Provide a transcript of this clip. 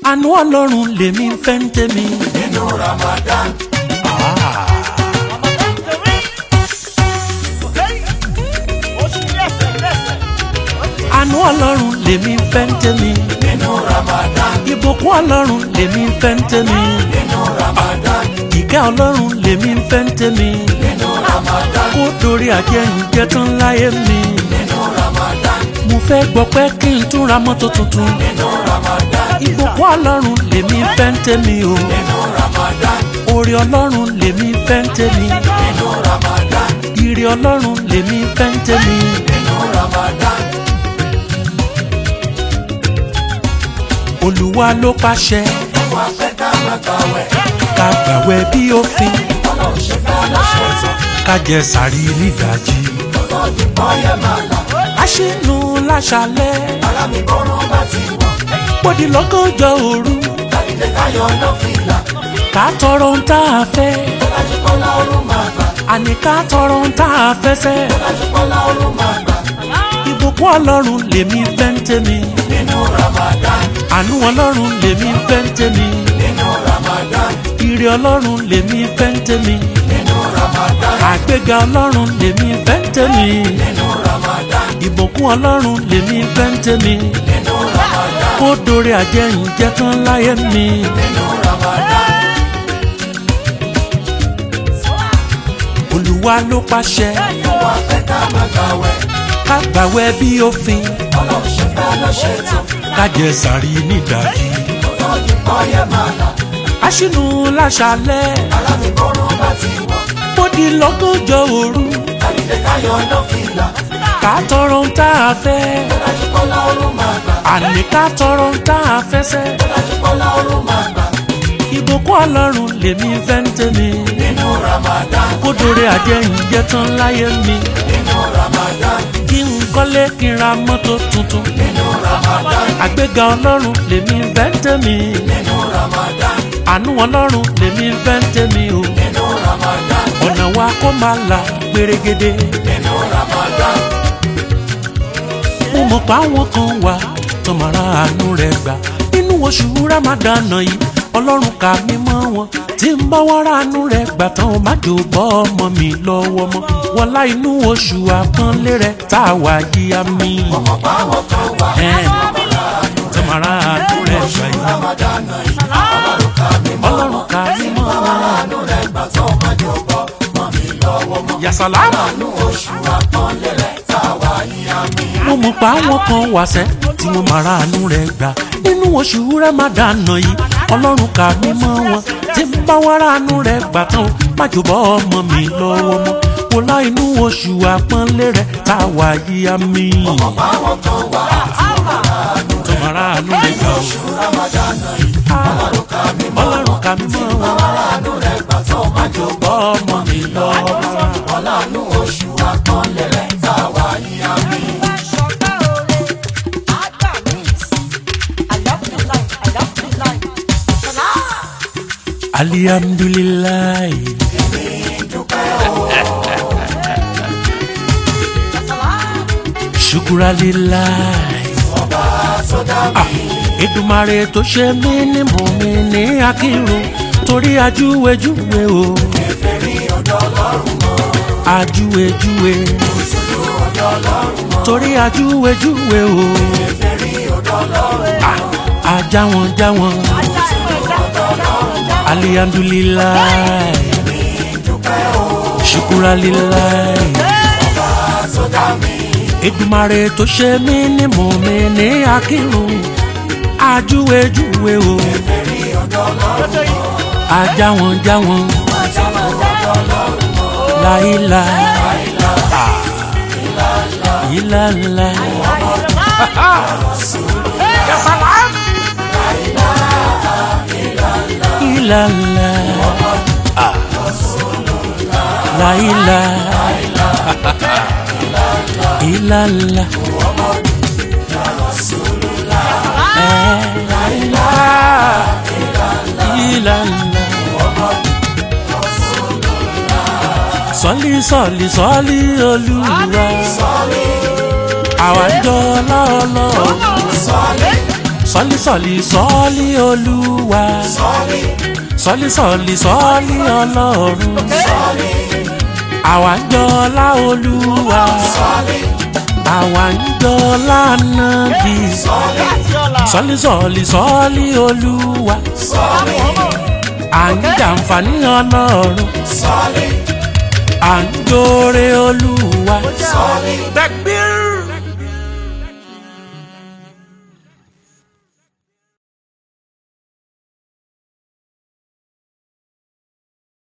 àánú ọlọ́run lèmi ń fẹ́ ń tèmi. nínú Ramadan. àánú ọlọ́run lèmi ń fẹ́ ń tèmi. nínú Ramadan. ìbùkún ọlọ́run lèmi ń fẹ́ ń tèmi. nínú Ramadan. ìkẹ́ ọlọ́run lèmi ń fẹ́ ń tèmi. nínú Ramadan. kó dorí àjẹyìnjẹ tán láyé mi. nínú Ramadan. mo fẹ́ gbọ́ pé kí n tún ra mọ́tò tuntun. nínú Ramadan. ìbùkún ọlọ́run lèmi ń fẹ́ ń tèmi o. nínú Ramadan. orí ọlọ́run lèmi ń fẹ́ ń tèmi. nínú Ramadan. ire ọlọ́run lèmi ń fẹ́ ń tèmi. nínú Ramadan. olúwa ló pàṣẹ wà fẹ́ ká má gbàwẹ̀. ká gbàwẹ̀ bí òfin ọlọ́run ṣe fẹ́ lọ́ṣẹ̀ tán. ká jẹ sàrí nídàjí. ọ̀tọ̀ ti bọ́ yẹ máa là. aṣínú láṣálẹ́ ara mi bọ́rùn bá ti wọ̀. bòdì lọ́gọ́jọ́ òru kàdídé káyọ̀ náà fìlà. ká tọrọ ń tá a fẹ́ Bọ́lájú Kọ́lá ọ̀run máa gbà. àní ká tọrọ ń tá a fẹ́ sẹ́. Bọ́lájú Kọ́lá ọ̀run máa gbà. ìbùkún ọlọ́run lèmi ń fẹ́ ń tèmi nínú Ramadan. àánú ọlọ́run lèmi ń fẹ́ ń tèmi nínú Ramadan. ire ọlọ́run lèmi ń fẹ́ ń tèmi nínú Ramadan. àgbéga ọlọ́run lèmi ń fẹ́ ń tèmi nínú Ramadan. ìbùkún ọlọ́run lèmi ń fẹ́ ń tèmi nínú Ramadan. kó dorí àjẹyìnjẹ tán láyé mi. nínú Ramadan. olúwa ló pàṣẹ wà fẹ́ ká má gbàwẹ̀. ká gbàwẹ̀ bí òfin ọlọ́run ṣe fẹ́ lọ́ṣẹ̀ tán. ká jẹ sàrí nídàjí. ọ̀tọ̀ ti bọ́ yẹ máa là. aṣínú láṣálẹ́ ara mi bọ́rùn bá ti wọ̀. bòdì lọ́gọ́jọ́ òru kàdídé káyọ̀ náà fìlà. ká tọrọ ń tá a fẹ́ Bọ́lájú Kọ́lá ọ̀run máa gbà. àní ká tọrọ ń tá a fẹ́ sẹ́. Bọ́lájú Kọ́lá ọ̀run máa gbà. ìbùkún ọlọ́run lèmi ń fẹ́ ń tèmi nínú Ramadan. kó dorí àjẹyìnjẹ tán láyé mi. nínú Ramadan. kí n kọ́lé kí n ra mọ́tò tuntun nínú Ramadan. àgbéga ọlọ́run lèmi ń fẹ́ ń tèmi nínú Ramadan. àánú ọlọ́run lèmi ń fẹ́ ń tèmi o. nínú Ramadan. ọ̀nà wa kó máa là gbèrègede. nínú Ramadan. mo mọ̀ pé àwọn kan wà tó máa ra àánú rẹ̀ gbà nínú oṣù Ramadan yìí ọlọ́run kà mí mọ́ wọn tí ń bá wọ́n ra àánú rẹ̀ gbà tán ó má jò bọ́ ọmọ mi lọ́wọ́ mọ́ wọlá inú oṣù àpọ́nlé rẹ̀ tá a wà yí àmì ọmọ báwọn kan wà. tó máa ra àánú rẹ̀ gbà yìí Ramadan yìí. ọlọ́run ká mi mọ́. ọlọ́run kà mí mọ́ wọn. àánú rẹ̀ gbà tó má jò bọ́ mọ́ mi lọ́wọ́ mọ́. yàsàlámù. àánú oṣù àpọ́nlé rẹ̀ tá a wà ní àmì. mo mọ̀ pé àwọn kan wà sẹ́ tí wọ́n máa ra àánú rẹ̀ gbà nínú oṣù Ramadan yìí ọlọ́run kà mí mọ́ wọn tí ń bá wá ra àánú rẹ̀ gbà tán o, má jò bọ́ ọmọ mi lọ́wọ́ mọ́ wò lá inú oṣù àpọ́nlé rẹ̀ tá a wà yí àmì báwọn kan wà. tó máa ra àánú rẹ̀ gbà o. Ramadan yìí. ọlọ́run ká mi mọ́. ọlọ́run kà mí mọ́ wọn àánú rẹ̀ gbà tó má jò bọ́ ọmọ mi lọ́wọ́ mọ́. ọlọ́run oṣù àpọ́nlé rẹ̀ tá a wà ní àmì. alihamdulilayi shukuralilayi. Èdùmàrè tó ṣe mí ní mọ̀mí ní akírun torí ajúwèjúwe o. Ajúwèjúwe. Torí ajúwèjúwe o. Ah, Ajáwọn jáwọn. Alihamdulilayi. Shukuralilayi. Èdùmàrè tó ṣe mí ní mọ̀mí ní akírun ajúwèjúwe o ajáwọn jáwọn láìla ìlàlá ìlàlá láìla ìlàlá. ìlànà. sọ́lí sọ́lí sọ́lí olúwa àwa ń jọ ọlọ́ọ̀lọ́ sọ́lí sọ́lí sọ́lí olúwa sọ́lí sọ́lí sọ́lí sọ́lí ọlọ́run sọ́lí àwa ń jọlá olúwa sọ́lí àwa ń jọlá nàbí sọ́lí sọ́lí sọ́lí sọ́lí olúwa sọ́lí à ń jàǹfààní ọlọ́run sọ́lí à ń jóore olúwa sọ́lí tẹ̀gbìn